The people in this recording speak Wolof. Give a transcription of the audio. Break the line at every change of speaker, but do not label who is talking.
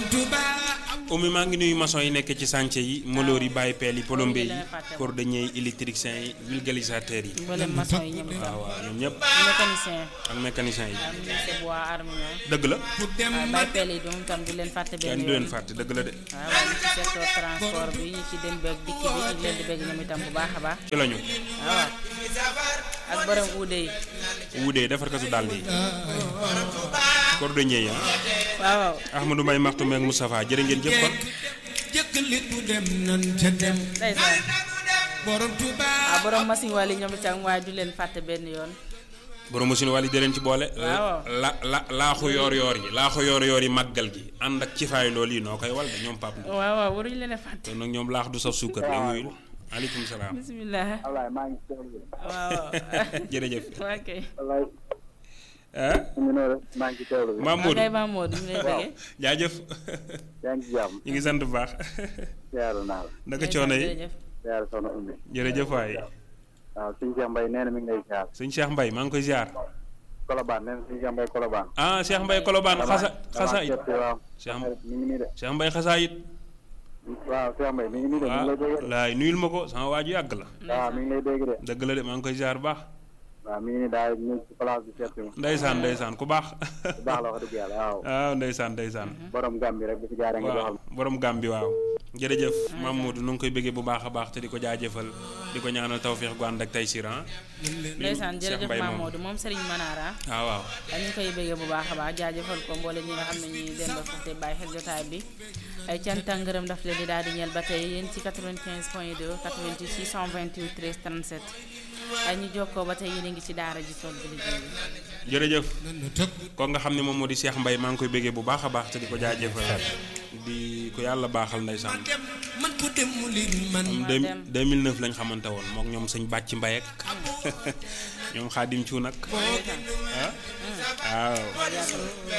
Oumy maa ngi nuyu maçon yi nekk ci chantier yi molóor yi bàyyi peel yi plombier yi cordonnier yi électricien yi vulgarisateur yi
mboolem maçon yi ñoom itam
waaw waaw ñoom ñëpp
mécanicien
ak mécanicien yi
am ministre bois armement
dëgg la
waaw bay peel yi moom tam du leen fàtte benn
kenn du leen
yoon
fàtte dëgg la de
waaw waaw ñu ci secteur transport bi ñu ci dem beeg dikk bi ñu ngi leen di bëgg ñoom itam bu baax a baax
ci lañu
waaw ak borom uude yi
wudee defar katu dàll yi cordonnier yi ah
waaw waaw
Ahmadou Mbaye Maxtu meeg Moustapha jërë ngeen jëf kon
jëkkalit bu dem nan ca dem
ndeysaan
borom Tuuba
waaw borom machine wàll yi ñoom itam waaye du leen fàtte benn yoon
borom machine wàll yi di leen ci boole
Waaw.
la la laaxu yoor yoor yi laaxu yoor yoor yi màggal gi ànd ak ci faay loolu yi noo koy wal de ñoom pap na
waaw waaw waruñu leen a fàtte
kon nag ñoom laax du saf suukar la yooyu aleykum salaam
bisimilah
Ablaye maa ngi teewlu
waaw
jërëjëf
waa kay
Ablaye
ah
ñu ngi noonu maa ngi teewlu bi
Maam
waa kay
Modou
Maam Modou ñu lay bëggee
jaajëf
yaa ngi ci jàmm
ñu ngi sant bu baax
siyaaru naa la
naka coono yi
jërëjëf
siyaaru soxna Oumy
jërëjëf waay
waaw suñu Cheikh Mbaye nee na mi ngi lay siyaar
sëñ Cheikh Mbaye maa ngi koy ziar
Colobane nee na suñu Cheikh Mbaye Colobane
ah Cheikh Mbaye Kolobaan xasa xasa it
waaw
Cheikh
mi ngi nii de
Cheikh Mbaye xasaa it
waaw Cheikh Mbaye mi ngi nii de mi ngi lay dégg de
laay nuyul ma ko sama waaju yàgg la
waaw mi ngi lay dégg de
dëgg la de maa ngi koy ziar bu baax
waaw mi ngi nii daal ñëw ci place bi seet si ma
ndeysaan ndeysaan ku baax
bu baax la wax dëgg yàlla waaw
waaw ndeysaan ndeysaan
borom Gàmbi rek bu ci jaaree nga joxal
waaw borom gàm bi waaw jërëjëf Mamadou nu ngi koy bëggee bu baax a baax te di ko jaajëfal di ko ñaanal tawféex gu ànd ak tey siran
ndeysaan
Cheikh
jërëjëf
Mbaye
Maam
moom.
Modou moom Serigne Manara
waaw waaw
ñu ngi koy bëggee bu baax a baax jaajëfal ko mboole ñi nga xam ne ñi den ba foofu te bàyyi xel jotaay bi ay cant ak ngërëm daf leen di daal di ñeel ba tey yéen ci 95 point 2 88 628 13 37 ay ñu jokkoo ba tey yéen a ngi ci daara ji tool bi liggéey bi
jërëjëf
nanu tëb
kon nga xam ne moom moo di Cheikh Mbaye maa ngi koy bëggee bu baax a baax te di ko jaajëfal di ko yàlla baaxal ndeysaan
dem man ko dem mu lin man
am
dem.
deux 2009 lañ xamante woon mook ñoom sëñ bàcc mbay ak ñoom xaadim cu nag ah waaw